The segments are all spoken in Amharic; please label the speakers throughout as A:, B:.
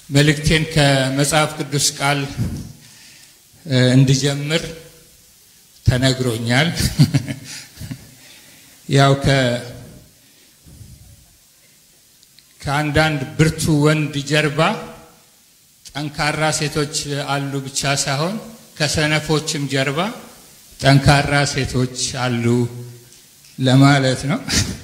A: መልእክቴን ከመጽሐፍ ቅዱስ ቃል እንድጀምር ተነግሮኛል። ያው ከ ከአንዳንድ ብርቱ ወንድ ጀርባ ጠንካራ ሴቶች አሉ ብቻ ሳይሆን ከሰነፎችም ጀርባ ጠንካራ ሴቶች አሉ ለማለት ነው።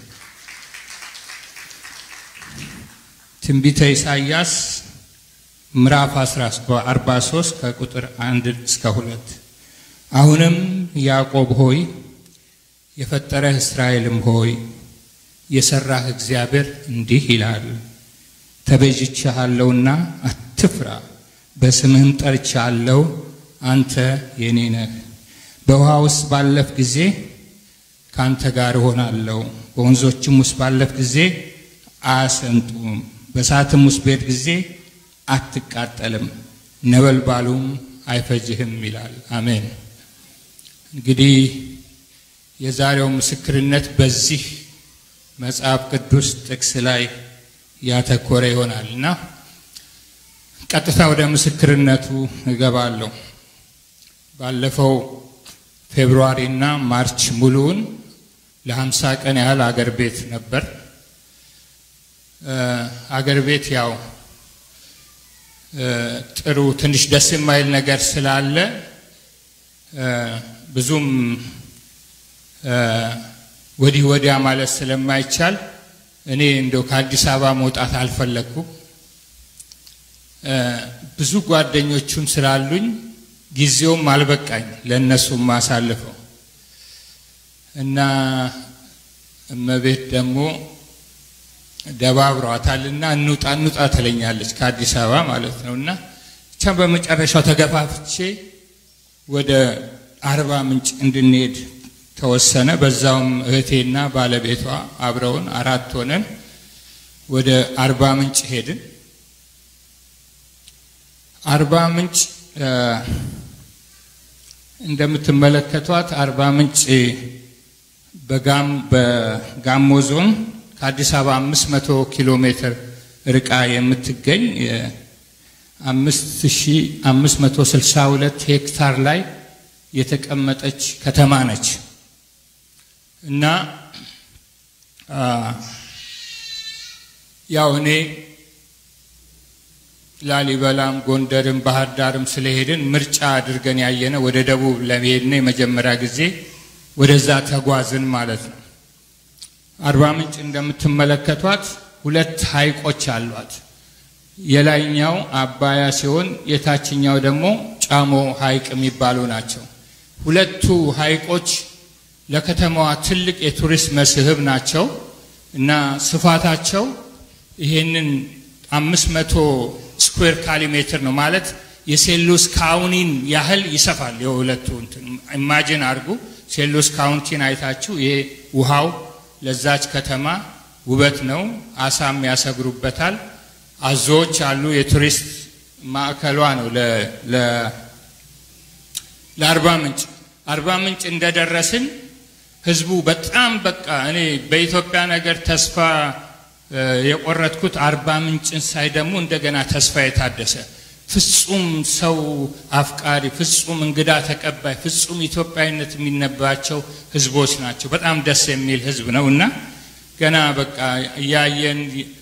A: ትንቢተ ኢሳይያስ ምዕራፍ 43 ከቁጥር አንድ እስከ ሁለት አሁንም ያዕቆብ ሆይ የፈጠረህ እስራኤልም ሆይ የሰራህ እግዚአብሔር እንዲህ ይላል፣ ተቤዥቼሃለሁና አትፍራ፣ በስምህም ጠርቼሃለሁ፣ አንተ የኔ ነህ። በውሃ ውስጥ ባለፍ ጊዜ ከአንተ ጋር እሆናለሁ፣ በወንዞችም ውስጥ ባለፍ ጊዜ አያሰምጡም፣ በእሳትም ውስጥ በሄድ ጊዜ አትቃጠልም፣ ነበልባሉም አይፈጅህም ይላል። አሜን። እንግዲህ የዛሬው ምስክርነት በዚህ መጽሐፍ ቅዱስ ጥቅስ ላይ ያተኮረ ይሆናል እና ቀጥታ ወደ ምስክርነቱ እገባለሁ። ባለፈው ፌብሩዋሪ እና ማርች ሙሉውን ለሀምሳ ቀን ያህል አገር ቤት ነበር። አገር ቤት ያው ጥሩ ትንሽ ደስ የማይል ነገር ስላለ ብዙም ወዲህ ወዲያ ማለት ስለማይቻል እኔ እንደው ከአዲስ አበባ መውጣት አልፈለግኩም። ብዙ ጓደኞቹን ስላሉኝ ጊዜውም አልበቃኝ ለእነሱም ማሳልፈው እና እመቤት ደግሞ ደባብሯታልና እንውጣ እንውጣ ትለኛለች ከአዲስ አበባ ማለት ነው እና ብቻ በመጨረሻው ተገፋፍቼ ወደ አርባ ምንጭ እንድንሄድ ተወሰነ። በዛውም እህቴና ባለቤቷ አብረውን አራት ሆነን ወደ አርባ ምንጭ ሄድን። አርባ ምንጭ እንደምትመለከቷት አርባ ምንጭ በጋም በጋሞ ዞን ከአዲስ አበባ አምስት መቶ ኪሎ ሜትር ርቃ የምትገኝ አምስት ሺ አምስት መቶ ስልሳ ሁለት ሄክታር ላይ የተቀመጠች ከተማ ነች እና ያው እኔ ላሊበላም ጎንደርም ባህር ዳርም ስለሄድን ምርጫ አድርገን ያየነ ወደ ደቡብ ለመሄድ ነው። የመጀመሪያ ጊዜ ወደዛ ተጓዝን ማለት ነው። አርባ ምንጭ እንደምትመለከቷት ሁለት ሐይቆች አሏት። የላይኛው አባያ ሲሆን የታችኛው ደግሞ ጫሞ ሐይቅ የሚባሉ ናቸው። ሁለቱ ሐይቆች ለከተማዋ ትልቅ የቱሪስት መስህብ ናቸው እና ስፋታቸው ይሄንን አምስት መቶ ስኩዌር ካሊ ሜትር ነው ማለት የሴሉስ ካውኒን ያህል ይሰፋል። የሁለቱ ኢማጂን አድርጉ። ሴሉስ ካውንቲን አይታችሁ ይሄ ውሃው ለዛች ከተማ ውበት ነው። አሳም ያሰግሩበታል። አዞዎች አሉ። የቱሪስት ማዕከሏ ነው ለአርባ ምንጭ። አርባ ምንጭ እንደደረስን ህዝቡ በጣም በቃ እኔ በኢትዮጵያ ነገር ተስፋ የቆረጥኩት አርባ ምንጭን ሳይ ደግሞ እንደገና ተስፋ የታደሰ ፍጹም ሰው አፍቃሪ፣ ፍጹም እንግዳ ተቀባይ፣ ፍጹም ኢትዮጵያዊነት የሚነባቸው ህዝቦች ናቸው። በጣም ደስ የሚል ህዝብ ነው እና ገና በቃ እያየን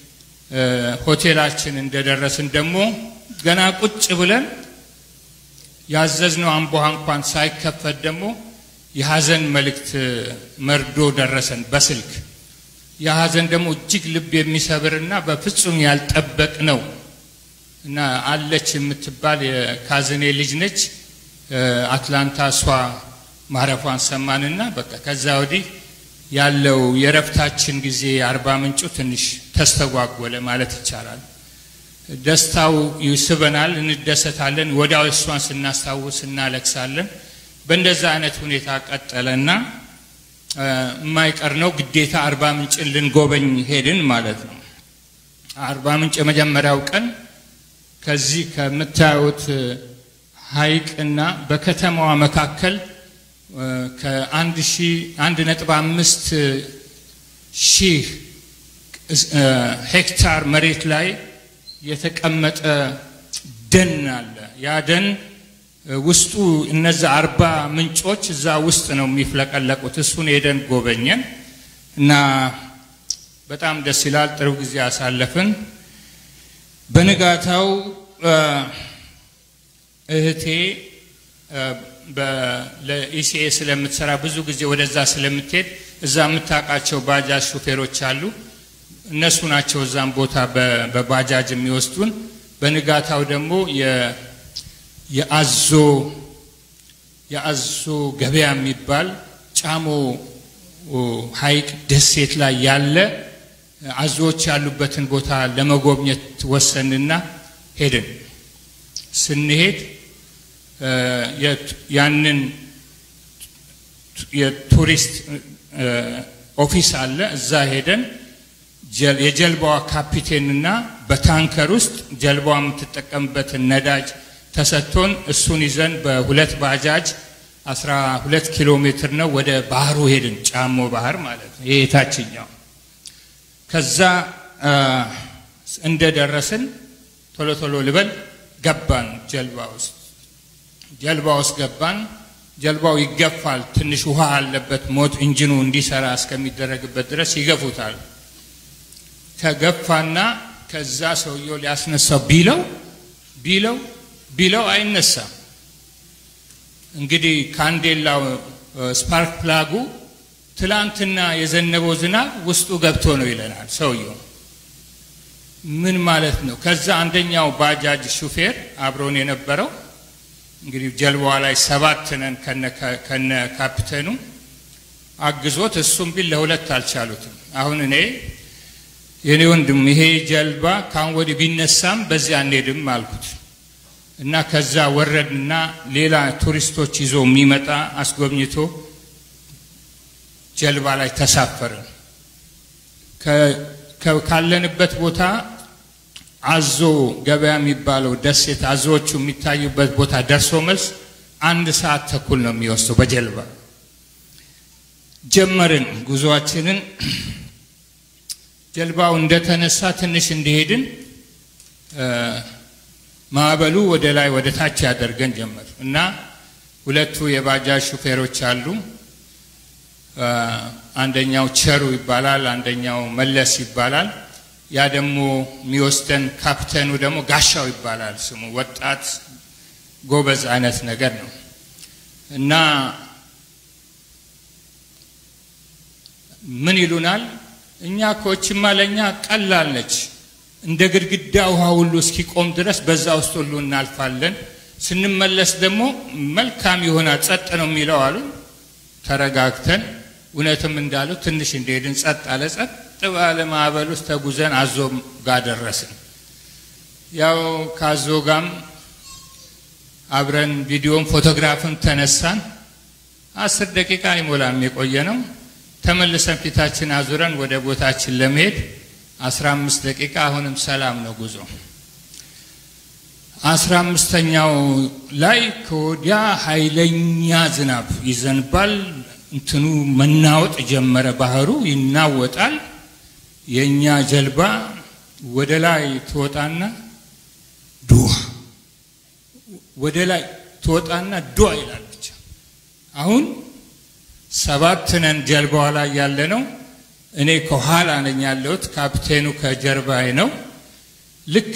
A: ሆቴላችን እንደደረስን ደግሞ ገና ቁጭ ብለን ያዘዝነው አምቦሃ እንኳን ሳይከፈት ደግሞ የሀዘን መልእክት መርዶ ደረሰን በስልክ የሀዘን ደግሞ እጅግ ልብ የሚሰብርና በፍጹም ያልጠበቅ ነው እና አለች የምትባል የካዝኔ ልጅ ነች። አትላንታ እሷ ማረፏን ሰማንና በቃ ከዛ ወዲህ ያለው የረፍታችን ጊዜ አርባ ምንጩ ትንሽ ተስተጓጎለ ማለት ይቻላል። ደስታው ይስበናል፣ እንደሰታለን። ወዲያው እሷን ስናስታውስ እናለቅሳለን። በእንደዛ አይነት ሁኔታ ቀጠለና የማይቀር ነው ግዴታ አርባ ምንጭን ልንጎበኝ ሄድን ማለት ነው። አርባ ምንጭ የመጀመሪያው ቀን ከዚህ ከምታዩት ሐይቅና በከተማዋ መካከል ከአንድ ሺህ አንድ ነጥብ አምስት ሺህ ሄክታር መሬት ላይ የተቀመጠ ደን አለ። ያ ደን ውስጡ እነዛ አርባ ምንጮች እዛ ውስጥ ነው የሚፍለቀለቁት። እሱን ሄደን ጎበኘን እና በጣም ደስ ይላል። ጥሩ ጊዜ አሳለፍን። በንጋታው እህቴ ለኢሲኤ ስለምትሰራ ብዙ ጊዜ ወደዛ ስለምትሄድ እዛ የምታውቃቸው ባጃጅ ሹፌሮች አሉ። እነሱ ናቸው እዛም ቦታ በባጃጅ የሚወስዱን። በንጋታው ደግሞ የአዞ የአዞ ገበያ የሚባል ጫሞ ሐይቅ ደሴት ላይ ያለ አዞዎች ያሉበትን ቦታ ለመጎብኘት ወሰንና ሄድን። ስንሄድ ያንን የቱሪስት ኦፊስ አለ። እዛ ሄደን የጀልባዋ ካፒቴንና በታንከር ውስጥ ጀልባዋ የምትጠቀምበትን ነዳጅ ተሰጥቶን እሱን ይዘን በሁለት ባጃጅ አስራ ሁለት ኪሎ ሜትር ነው ወደ ባህሩ ሄድን። ጫሞ ባህር ማለት ነው። ይሄ የታችኛው። ከዛ እንደደረስን ቶሎ ቶሎ ልበል ገባን ጀልባ ውስጥ ጀልባ ውስጥ ገባን። ጀልባው ይገፋል። ትንሽ ውሃ አለበት። ሞት ኢንጂኑ እንዲሰራ እስከሚደረግበት ድረስ ይገፉታል። ተገፋና ከዛ ሰውየው ሊያስነሳው ቢለው ቢለው ቢለው አይነሳም። እንግዲህ ካንዴላው ስፓርክ ፕላጉ ትላንትና የዘነበው ዝናብ ውስጡ ገብቶ ነው ይለናል ሰውየው። ምን ማለት ነው? ከዛ አንደኛው ባጃጅ ሹፌር አብሮን የነበረው እንግዲህ ጀልባዋ ላይ ሰባት ነን ከነ ካፒቴኑ አግዞት እሱም ቢል ለሁለት አልቻሉትም። አሁን እኔ የኔ ወንድም ይሄ ጀልባ ካሁን ወዲህ ቢነሳም በዚህ አንሄድም አልኩት እና ከዛ ወረድና ሌላ ቱሪስቶች ይዞ የሚመጣ አስጎብኝቶ ጀልባ ላይ ተሳፈርን። ካለንበት ቦታ አዞ ገበያ የሚባለው ደሴት አዞዎቹ የሚታዩበት ቦታ ደርሶ መልስ አንድ ሰዓት ተኩል ነው የሚወስደው በጀልባ ጀመርን ጉዞአችንን። ጀልባው እንደተነሳ ትንሽ እንደሄድን ማዕበሉ ወደ ላይ ወደ ታች ያደርገን ጀመር እና ሁለቱ የባጃጅ ሹፌሮች አሉ። አንደኛው ቸሩ ይባላል፣ አንደኛው መለስ ይባላል። ያ ደግሞ የሚወስደን ካፕቴኑ ደግሞ ጋሻው ይባላል ስሙ። ወጣት ጎበዝ አይነት ነገር ነው እና ምን ይሉናል? እኛ ኮችማ ለእኛ ቀላል ነች፣ እንደ ግድግዳ ውሃ ሁሉ እስኪቆም ድረስ በዛ ውስጥ ሁሉ እናልፋለን። ስንመለስ ደግሞ መልካም የሆነ ጸጥ ነው የሚለው አሉ። ተረጋግተን እውነትም እንዳሉ ትንሽ እንደሄድን ጸጥ አለ። ጸጥ ባለ ማዕበል ውስጥ ተጉዘን አዞ ጋር ደረስን። ያው ከአዞ ጋም አብረን ቪዲዮም ፎቶግራፍም ተነሳን። አስር ደቂቃ ሊሞላም የቆየ ነው። ተመልሰን ፊታችን አዙረን ወደ ቦታችን ለመሄድ አስራ አምስት ደቂቃ አሁንም ሰላም ነው ጉዞ። አስራ አምስተኛው ላይ ከወዲያ ኃይለኛ ዝናብ ይዘንባል። እንትኑ መናወጥ ጀመረ። ባህሩ ይናወጣል። የእኛ ጀልባ ወደ ላይ ትወጣና ዱዋ ወደ ላይ ትወጣና ዱዋ ይላል ብቻ። አሁን ሰባት ነን ጀልባዋ ላይ ያለ ነው። እኔ ከኋላ ነኝ ያለሁት፣ ካፕቴኑ ከጀርባዬ ነው። ልክ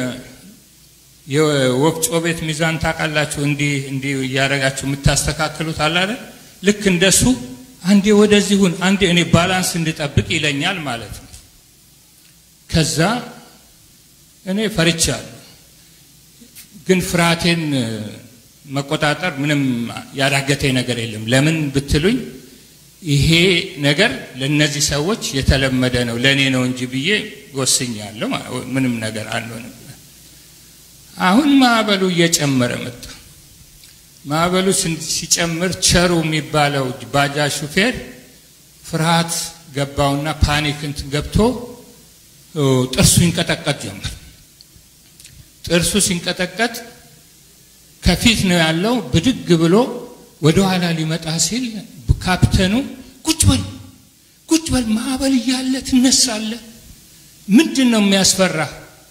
A: የወፍጮ ቤት ሚዛን ታውቃላችሁ? እንዲህ እንዲህ እያደረጋችሁ የምታስተካክሉት አለ አይደል? ልክ እንደሱ አንዴ ወደዚህ ሁን፣ አንዴ እኔ ባላንስ እንድጠብቅ ይለኛል ማለት ነው። ከዛ እኔ ፈርቻለሁ፣ ግን ፍርሃቴን መቆጣጠር ምንም ያዳገተኝ ነገር የለም። ለምን ብትሉኝ ይሄ ነገር ለእነዚህ ሰዎች የተለመደ ነው፣ ለእኔ ነው እንጂ ብዬ ወስኛለሁ። ምንም ነገር አልሆንም። አሁን ማዕበሉ እየጨመረ መጣ። ማዕበሉ ሲጨምር ቸሩ የሚባለው ባጃጅ ሹፌር ፍርሃት ገባውና ፓኒክ እንትን ገብቶ ጥርሱ ይንቀጠቀጥ ጀመር። ጥርሱ ሲንቀጠቀጥ ከፊት ነው ያለው። ብድግ ብሎ ወደ ኋላ ሊመጣ ሲል ካፕተኑ ቁጭ በል ቁጭ በል ማዕበል እያለ ትነሳለ። ምንድን ነው የሚያስፈራ?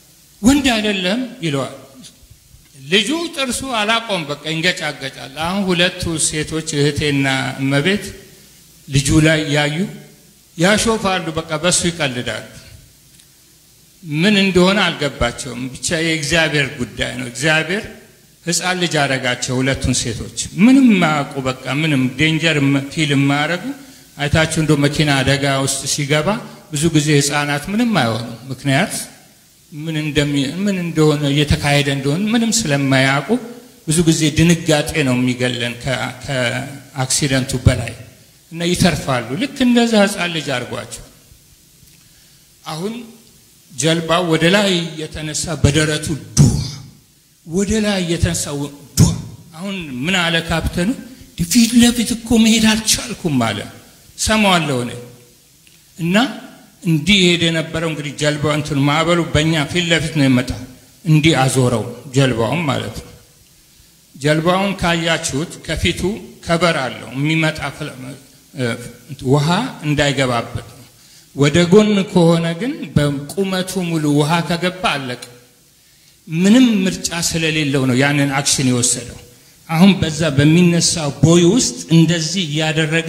A: ወንድ አይደለም ይለዋል። ልጁ ጥርሱ አላቆም በቃ ይንገጫገጫል። አሁን ሁለቱ ሴቶች እህቴና እመቤት ልጁ ላይ ያዩ ያሾፋሉ። በቃ በሱ ይቀልዳሉ። ምን እንደሆነ አልገባቸውም። ብቻ የእግዚአብሔር ጉዳይ ነው። እግዚአብሔር ሕፃን ልጅ አረጋቸው ሁለቱን ሴቶች ምንም ማያውቁ በቃ ምንም ዴንጀር ፊል የማያደርጉ አይታችሁ እንደ መኪና አደጋ ውስጥ ሲገባ ብዙ ጊዜ ሕፃናት ምንም አይሆኑም። ምክንያት ምን እንደሚ ምን እንደሆነ እየተካሄደ እንደሆነ ምንም ስለማያውቁ ብዙ ጊዜ ድንጋጤ ነው የሚገለን ከአክሲደንቱ በላይ እና ይተርፋሉ። ልክ እንደዛ ሕፃን ልጅ አድርጓቸው አሁን ጀልባው ወደ ላይ የተነሳ በደረቱ ዱ ወደ ላይ የተነሳ ዱ አሁን ምን አለ ካፕተኑ ፊት ለፊት እኮ መሄድ አልቻልኩም አለ ሰማዋለሁ እኔ እና እንዲህ ሄደ የነበረው እንግዲህ ጀልባው እንትን ማዕበሉ በእኛ ፊት ለፊት ነው የመጣው እንዲህ አዞረው ጀልባውን ማለት ነው ጀልባውን ካያችሁት ከፊቱ ከበር አለው የሚመጣ ውሃ እንዳይገባበት ነው ወደ ጎን ከሆነ ግን በቁመቱ ሙሉ ውሃ ከገባ አለቅ ምንም ምርጫ ስለሌለው ነው ያንን አክሽን የወሰደው አሁን በዛ በሚነሳው ቦይ ውስጥ እንደዚህ እያደረገ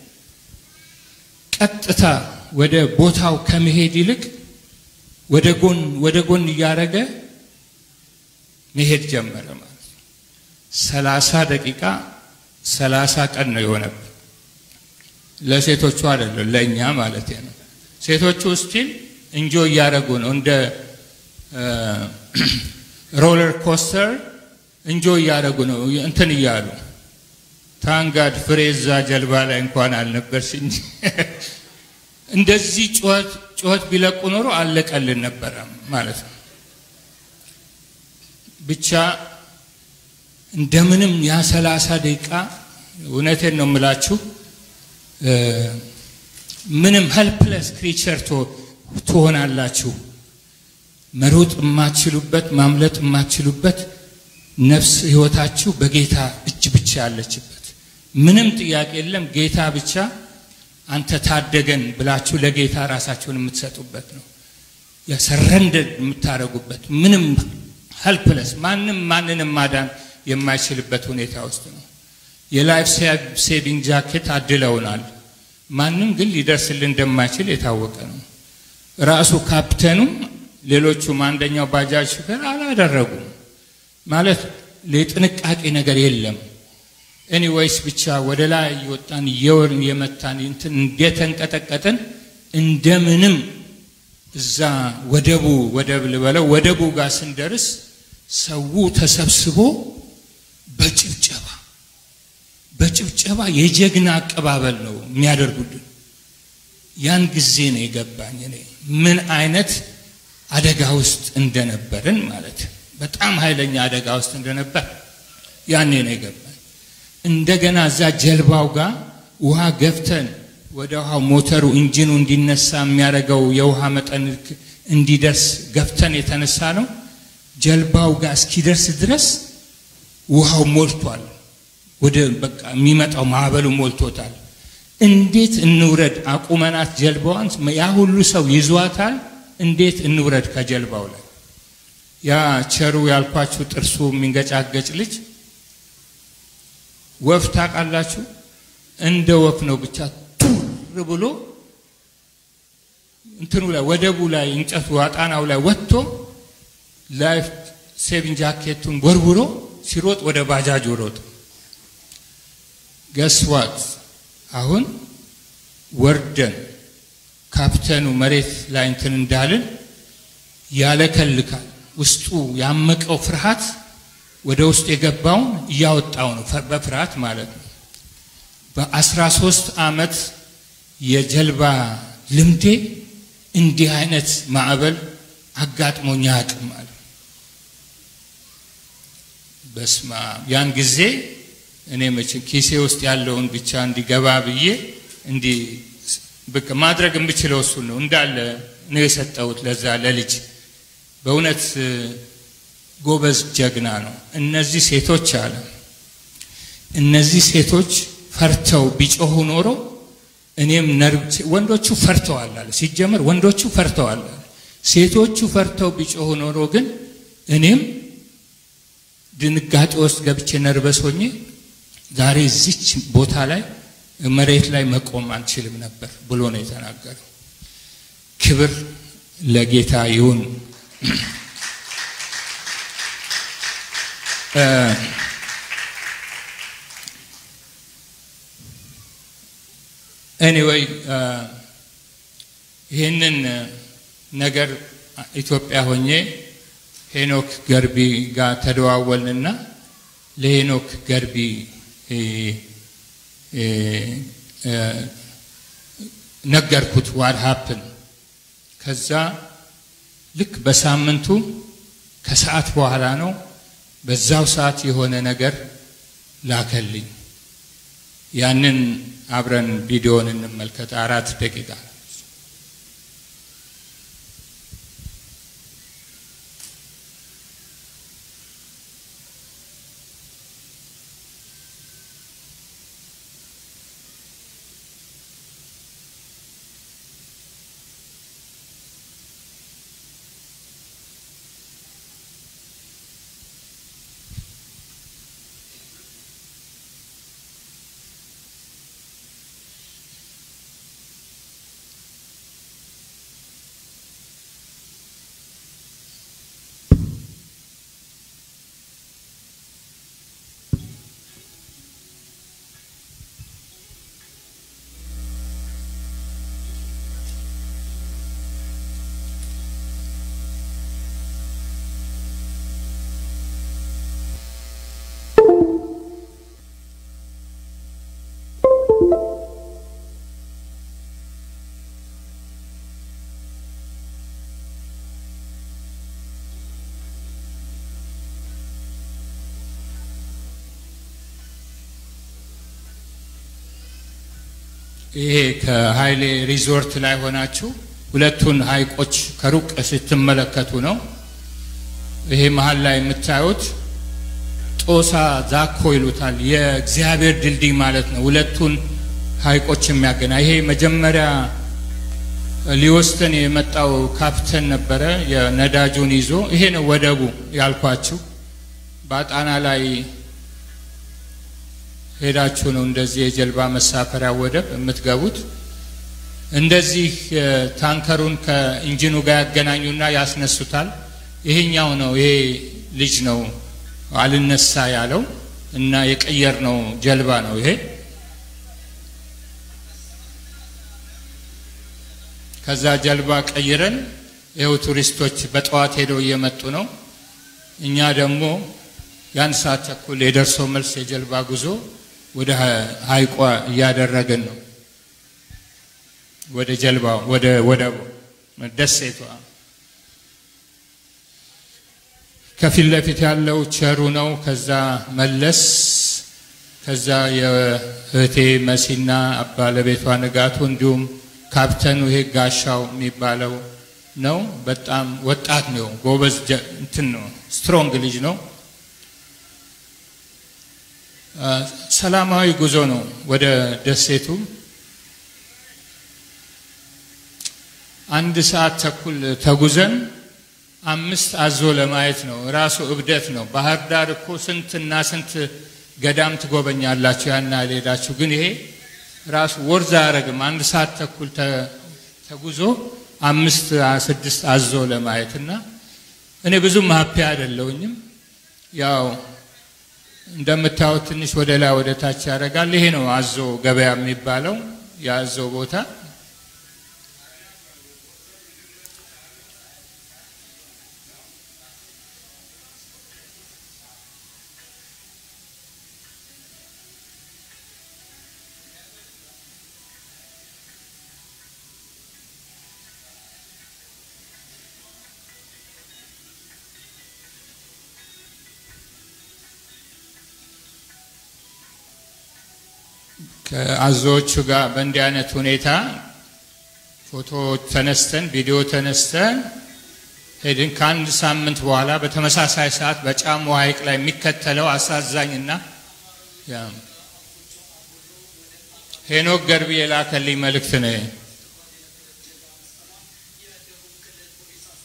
A: ቀጥታ ወደ ቦታው ከመሄድ ይልቅ ወደ ጎን ወደ ጎን እያደረገ መሄድ ጀመረ ማለት ነው። ሰላሳ ደቂቃ ሰላሳ ቀን ነው የሆነብን። ለሴቶቹ አይደለም ለእኛ ማለት ነው። ሴቶቹ ስቲል እንጆ እያደረጉ ነው እንደ ሮለር ኮስተር እንጆ እያደረጉ ነው እንትን እያሉ ታንጋድ ፍሬዛ ጀልባ ላይ እንኳን አልነበርሽ እንጂ እንደዚህ ጩኸት ጩኸት ቢለቁ ኖሮ አለቀልን ነበረ ማለት ነው። ብቻ እንደምንም ያ ሰላሳ ደቂቃ እውነቴን ነው የምላችሁ ምንም ሄልፕለስ ክሪቸር ትሆናላችሁ። መሮጥ የማትችሉበት ማምለጥ የማትችሉበት ነፍስ ህይወታችሁ በጌታ እጅ ብቻ ያለችበት ምንም ጥያቄ የለም። ጌታ ብቻ አንተ ታደገን ብላችሁ ለጌታ ራሳችሁን የምትሰጡበት ነው። የሰረንደድ የምታደርጉበት ምንም ሄልፕለስ ማንም ማንንም ማዳን የማይችልበት ሁኔታ ውስጥ ነው። የላይፍ ሴቪንግ ጃኬት አድለውናል። ማንም ግን ሊደርስልን እንደማይችል የታወቀ ነው። ራሱ ካፕተኑ ሌሎቹም አንደኛው ባጃጅ ሹፌር አላደረጉም ማለት የጥንቃቄ ነገር የለም። ኤኒዌይስ ብቻ ወደ ላይ እየወጣን እየወርን የመታን እንትን እንደተንቀጠቀጥን እንደምንም እዛ ወደቡ ወደብ ልበለው ወደቡ ጋር ስንደርስ ሰው ተሰብስቦ በጭብጨባ በጭብጨባ የጀግና አቀባበል ነው የሚያደርጉልን። ያን ጊዜ ነው የገባኝ እኔ ምን አይነት አደጋ ውስጥ እንደነበርን ማለት በጣም ኃይለኛ አደጋ ውስጥ እንደነበር ያኔ ነው የገባኝ። እንደገና እዛ ጀልባው ጋር ውሃ ገፍተን ወደ ውሃው ሞተሩ ኢንጂኑ እንዲነሳ የሚያደርገው የውሃ መጠን እንዲደርስ ገፍተን የተነሳ ነው። ጀልባው ጋር እስኪደርስ ድረስ ውሃው ሞልቷል። ወደ በቃ የሚመጣው ማዕበሉ ሞልቶታል። እንዴት እንውረድ? አቁመናት ጀልባዋን ያ ሁሉ ሰው ይዟታል። እንዴት እንውረድ ከጀልባው ላይ? ያ ቸሩ ያልኳችሁ ጥርሱ የሚንገጫገጭ ልጅ ወፍ ታውቃላችሁ? እንደ ወፍ ነው ብቻ ቱር ብሎ እንትኑ ላይ ወደቡ ላይ እንጨቱ አጣናው ላይ ወጥቶ ላይፍ ሴቪንግ ጃኬቱን ወርውሮ ሲሮጥ ወደ ባጃጅ ሮጥ። ገስዋት አሁን ወርደን ካፕተኑ መሬት ላይ እንትን እንዳልን ያለከልካል። ውስጡ ያመቀው ፍርሃት ወደ ውስጥ የገባውን እያወጣው ነው፣ በፍርሃት ማለት ነው። በአስራ ሶስት ዓመት የጀልባ ልምዴ እንዲህ አይነት ማዕበል አጋጥሞኝ አያውቅም አለ። በስማ ያን ጊዜ እኔ መቼም ኪሴ ውስጥ ያለውን ብቻ እንዲገባ ብዬ እንዲህ በቃ ማድረግ የምችለው እሱን ነው እንዳለ ነው የሰጠሁት ለዛ ለልጅ። በእውነት ጎበዝ ጀግና ነው። እነዚህ ሴቶች አለ እነዚህ ሴቶች ፈርተው ቢጮሁ ኖሮ እኔም ነርቭ ወንዶቹ ፈርተዋል አለ። ሲጀመር ወንዶቹ ፈርተዋል አለ። ሴቶቹ ፈርተው ቢጮሁ ኖሮ ግን እኔም ድንጋጤ ውስጥ ገብቼ ነርበስ ሆኜ ዛሬ እዚች ቦታ ላይ መሬት ላይ መቆም አንችልም ነበር ብሎ ነው የተናገረው። ክብር ለጌታ ይሁን። ኤኒዌይ ይህንን ነገር ኢትዮጵያ ሆኜ ሄኖክ ገርቢ ጋር ተደዋወልንና ለሄኖክ ገርቢ ነገርኩት ዋት ሀፕን። ከዛ ልክ በሳምንቱ ከሰዓት በኋላ ነው በዛው ሰዓት የሆነ ነገር ላከልኝ። ያንን አብረን ቪዲዮን እንመልከት። አራት ደቂቃ ይሄ ከሀይሌ ሪዞርት ላይ ሆናችሁ ሁለቱን ሀይቆች ከሩቅ ስትመለከቱ ነው። ይሄ መሀል ላይ የምታዩት ጦሳ ዛኮ ይሉታል። የእግዚአብሔር ድልድይ ማለት ነው። ሁለቱን ሀይቆች የሚያገና ይሄ መጀመሪያ ሊወስደን የመጣው ካፕተን ነበረ የነዳጁን ይዞ። ይሄ ነው ወደቡ ያልኳችሁ። በጣና ላይ ሄዳችሁ ነው እንደዚህ የጀልባ መሳፈሪያ ወደብ የምትገቡት። እንደዚህ ታንከሩን ከኢንጂኑ ጋር ያገናኙና ያስነሱታል። ይሄኛው ነው ይሄ ልጅ ነው አልነሳ ያለው እና የቀየር ነው ጀልባ ነው ይሄ። ከዛ ጀልባ ቀይረን ይኸው ቱሪስቶች በጠዋት ሄደው እየመጡ ነው። እኛ ደግሞ የአንድ ሰዓት ተኩል የደርሶ መልስ የጀልባ ጉዞ ወደ ሀይቋ እያደረግን ነው። ወደ ጀልባ ወደ ወደቡ ደሴቷ ከፊት ለፊት ያለው ቸሩ ነው። ከዛ መለስ፣ ከዛ የእህቴ መሲና ባለቤቷ ንጋቱ፣ እንዲሁም ካፕተኑ ይሄ ጋሻው የሚባለው ነው። በጣም ወጣት ነው፣ ጎበዝ እንትን ነው፣ ስትሮንግ ልጅ ነው። ሰላማዊ ጉዞ ነው ወደ ደሴቱ። አንድ ሰዓት ተኩል ተጉዘን አምስት አዞ ለማየት ነው። ራሱ እብደት ነው። ባህር ዳር እኮ ስንትና ስንት ገዳም ትጎበኛላችሁ ያን አልሄዳችሁ። ግን ይሄ ራሱ ወርዝ አያረግም። አንድ ሰዓት ተኩል ተጉዞ አምስት ስድስት አዞ ለማየት እና እኔ ብዙም ሀፒ አይደለሁኝም። ያው እንደምታዩት ትንሽ ወደ ላይ ወደ ታች ያደርጋል። ይሄ ነው አዞ ገበያ የሚባለው የአዞ ቦታ። ከአዞዎቹ ጋር በእንዲህ አይነት ሁኔታ ፎቶ ተነስተን ቪዲዮ ተነስተን ሄድን። ከአንድ ሳምንት በኋላ በተመሳሳይ ሰዓት በጫሞ ሐይቅ ላይ የሚከተለው አሳዛኝና ሄኖክ ገርቢ የላከልኝ መልእክት ነው።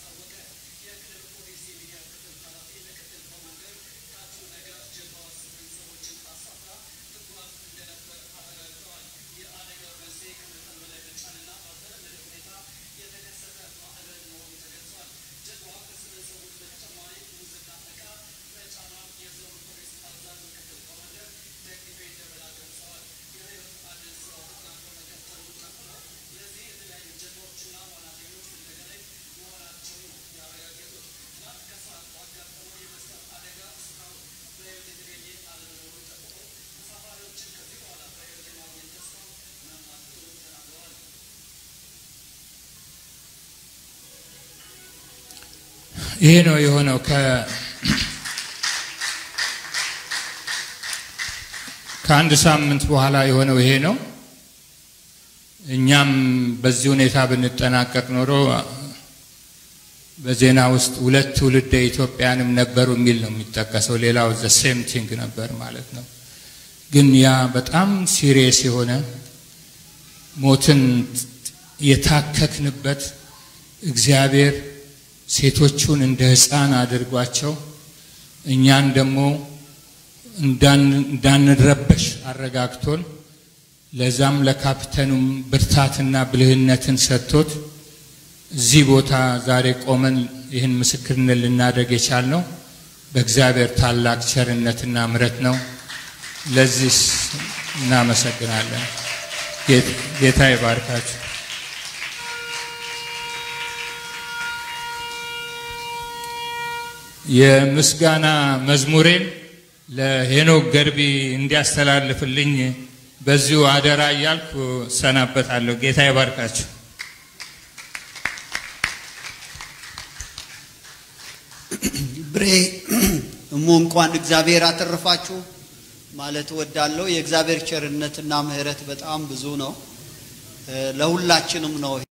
A: ይሄ ነው የሆነው ከ ከአንድ ሳምንት በኋላ የሆነው ይሄ ነው። እኛም በዚህ ሁኔታ ብንጠናቀቅ ኖሮ በዜና ውስጥ ሁለት ትውልደ ኢትዮጵያንም ነበሩ የሚል ነው የሚጠቀሰው። ሌላው ዘ ሴም ቲንግ ነበር ማለት ነው። ግን ያ በጣም ሲሪየስ የሆነ ሞትን የታከክንበት እግዚአብሔር ሴቶቹን እንደ ሕፃን አድርጓቸው እኛን ደግሞ እንዳንረበሽ አረጋግቶን ለዛም ለካፕተኑም ብርታትና ብልህነትን ሰጥቶት እዚህ ቦታ ዛሬ ቆመን ይህን ምስክርነት ልናደርግ የቻልነው በእግዚአብሔር ታላቅ ቸርነትና ምሕረት ነው። ለዚህ እናመሰግናለን። ጌታ ይባርካችሁ። የምስጋና መዝሙሬን ለሄኖክ ገርቢ እንዲያስተላልፍልኝ በዚሁ አደራ እያልኩ ሰናበታለሁ። ጌታ ይባርካችሁ።
B: ብሬ እሞ እንኳን እግዚአብሔር አተረፋችሁ ማለት እወዳለሁ። የእግዚአብሔር ቸርነትና ምሕረት በጣም ብዙ ነው፣ ለሁላችንም ነው።